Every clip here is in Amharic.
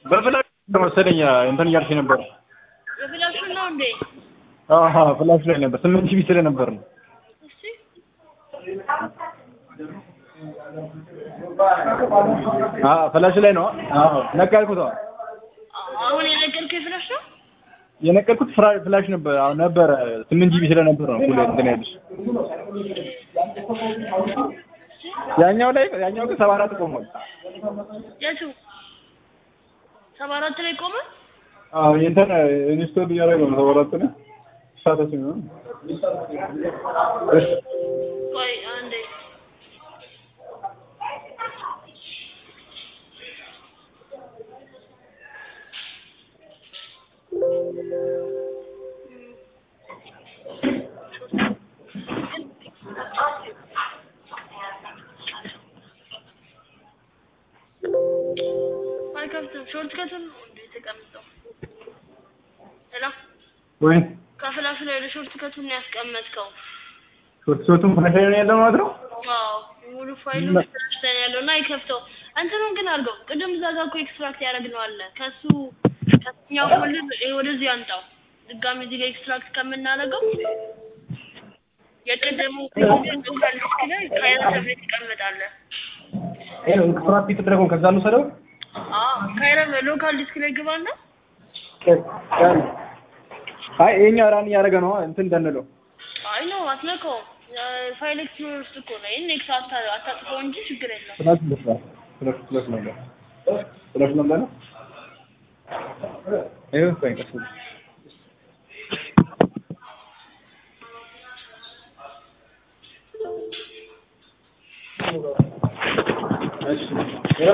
በፍላሽ መሰለኝ እንትን እያልሽ ነበር። የፍላሹን ነው እንዴ? አሀ ፍላሽ ላይ ነበር ስምንት ጂቢ ስለነበር ነው። እስቲ አ ፍላሽ ላይ ነው። አዎ ነቀልኩት። አዎ አሁን የነገርከው የፍላሽ ነው? የነቀልኩት ፍራ- ፍላሽ ነበር። አዎ ነበረ ስምንት ጂቢ ስለነበር ነው ሁሌ እንትን ያለሽ። ያኛው ላይ ያኛው ግን ሰባ አራት ቆሟል። የቱ ሰባ አራት ላይ ቆመ? አዎ የእንትን ኢንስቶል እያደረገ ነው ሰባ አራት ላይ ስታተስ ነው። እሺ ቆይ አንዴ አይከፍትም። ሾርት ከቱን እንዴ የተቀመጠው ሄሎ ወይ ከፍላሹ ላይ ወደ ሾርት ከቱን ነው ያስቀመጥከው? ሾርት ሾርቱን ፍላሽ ላይ ነው ያለው ማለት ነው። አዎ ሙሉ ፋይሉ ፍላሽ ላይ ነው ያለው እና አይከፍተው። እንትኑን ግን አድርገው ቅድም እዛ ጋር እኮ ኤክስትራክት ያደረግነው አለ ከሱ ከኛው ፎልደር ይሄ ወደዚህ አንጣው ድጋሚ እዚህ ጋር ኤክስትራክት ከምናደርገው የቅድሙ ሎካል ዲስክ ላይ ካይራ ተብሎ ይቀመጣል። ይሄ ኤክስትራክት የተደረገውን ከዛ ነው ሰደው አዎ ካይራ ሎካል ዲስክ ላይ ግባና አይ ይሄኛው ራን እያደረገ ነው እንትን እንዳንለው አይ ነው አትነካውም። ፋይል ኤክስፕሎረር ውስጥ እኮ ነው። ይሄን ኤክስ አታ- አታጥፈው እንጂ ችግር የለም። ፍላሽ ልስራ ፍላሽ ፍላሽ ነበር ፍላሽ ነበር ነው ይሄ ቆይ ቀስ ብሎ እሺ ይኸው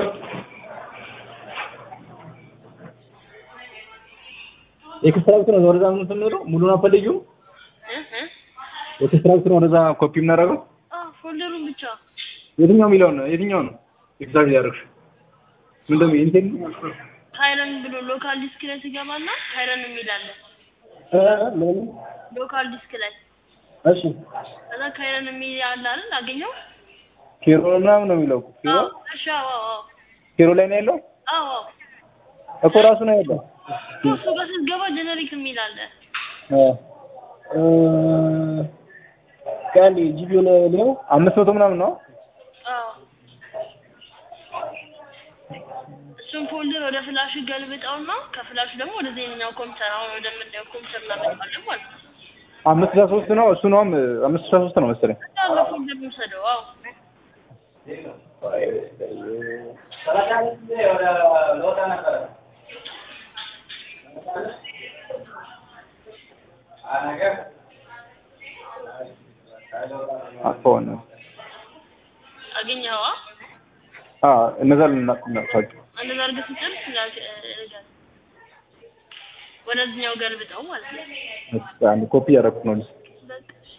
ኤክስትራክት ነው ወደዛ ምን የምንለው ሙሉን አፈልጊው እ እ ኤክስትራክት ነው ወደዛ ኮፒ የምናደርገው አ ፎልደሩን ብቻ የትኛው የሚለው ነው የትኛው ነው ኤግዛክት ያደረግሽ ምንድን ነው ኢንቴል ካይረን ብሎ ሎካል ዲስክ ላይ ትገባና ካይረን የሚል አለ። እ ምን ሎካል ዲስክ ላይ እሺ ከዛ ካይረን የሚል አለ አይደል? አገኘው? ኬሮ ምናምን ነው የሚለው ኬሮ አዎ እሺ። አዎ አዎ ኬሮ ላይ ነው ያለው አዎ አዎ። እኮ ራሱ ነው ያለው እሱ ጋር ስትገባ ጀነሪክ የሚል አለ። እ እ ካንዲ ጂቢው ላይ ነው አምስት መቶ ምናምን ነው አዎ እሱን ፎልደር ወደ ፍላሽ ገልብጠውና ከፍላሹ ደግሞ ወደ ዜናው ኮምፒውተር አሁን ወደምናየው ኮምፒውተር እናመጣለን ማለት ነው። አምስት ስልሳ ሶስት ነው እሱ ነው አምስት ስልሳ ሶስት ነው መሰለኝ እንዳለ ፎልደር ውሰደው። አዎ አፎን አገኘኸዋ? አ እነዛ ልናቅናቸው እንደዛ አድርገህ ስትጨርስ ላ- እ- ወደዚህኛው ገልብጠው ማለት ነው። እስኪ አንድ ኮፒ ያደረኩት ነው በቃ እሺ።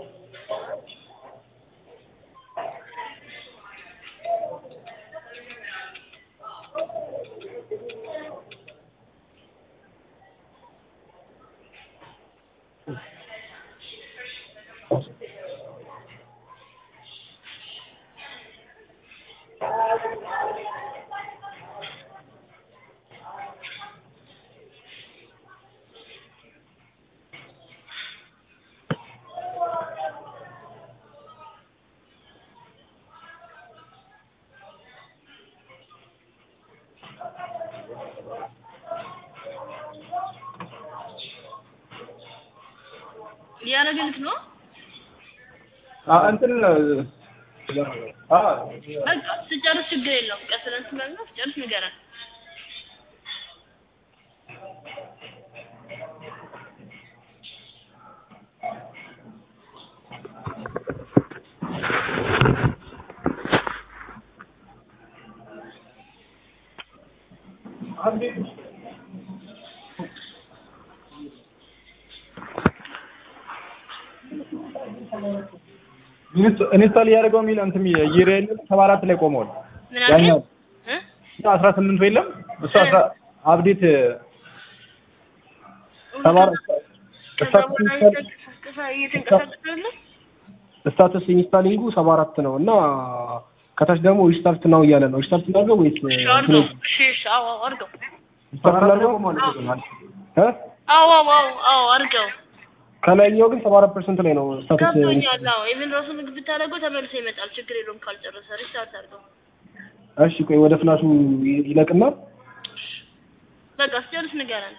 እያደረግልክ ነው። አ እንትን አ በቃ ስጨርስ ችግር የለውም። ቀስ ብለን ስለሆነ ስጨርስ ንገረን። ኢንስቶል እያደረገው የሚል እንትን እየሄደ ያለ ሰባ አራት ላይ ቆመዋል። ምን አልከኝ? ያኛው እ? አስራ ስምንቱ የለም እሱ አስራ አፕዴት ሰባ አራት ከዛ ስታተስ በኋላ ኢንስታል እየተንቀሳቀሰ እየተንቀሳቀሰ አይደለ? ስታተስ ኢንስታሊንጉ ሰባ አራት ነው እና ከታች ደግሞ ሪስታርት ነው እያለ ነው። ሪስታርት እናድርገው ወይስ እሺ አድርገው። እሺ እሺ አዎ አዎ አድርገው። እ አዎ አዎ አዎ አዎ አድርገው ከላይኛው ግን ሰባ አራት ፐርሰንት ላይ ነው ስታተስ ገብቶኛል። አዎ ኢቭን ራሱ ምግብ ብታደርገው ተመልሶ ይመጣል። ችግር የለውም ካልጨረሰ ሪስታርት አድርገው። እሺ ቆይ ወደ ፍላሹ ይ- ይለቅና በቃ ስጨርስ ንገረን።